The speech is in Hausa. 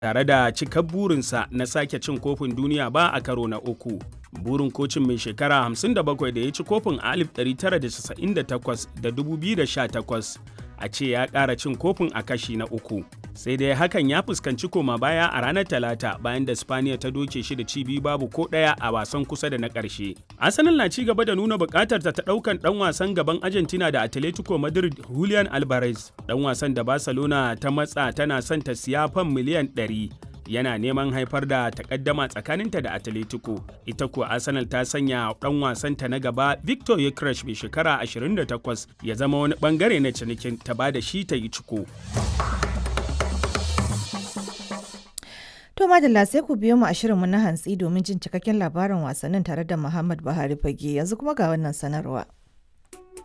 tare da cikar burinsa na sake cin kofin duniya ba a karo na uku. Burin kocin mai shekara 57 da ya ci kofin a 1998 da 2018 a ce ya ƙara cin kofin a kashi na uku. Sai dai hakan ya fuskanci koma baya a ranar Talata bayan da Spaniya ta doke shi da cibi babu ko ɗaya a wasan kusa da na ƙarshe. Arsenal na ci gaba da nuna buƙatar ta ɗaukan ɗan wasan gaban Argentina da Atletico Madrid Julian Alvarez. Ɗan wasan da Barcelona ta matsa tana son ta siya fan miliyan 100. yana neman haifar da takaddama tsakaninta da Atletico. Ita kuwa Arsenal ta sanya ɗan wasanta na gaba Victor Yekresh mai shekara 28 ya zama wani bangare na cinikin ta ba da shi ta yi ciko. To madalla sai ku biyo mu a shirinmu na hantsi domin jin cikakken labarin wasannin tare da Muhammad Buhari Fage yanzu kuma ga wannan sanarwa.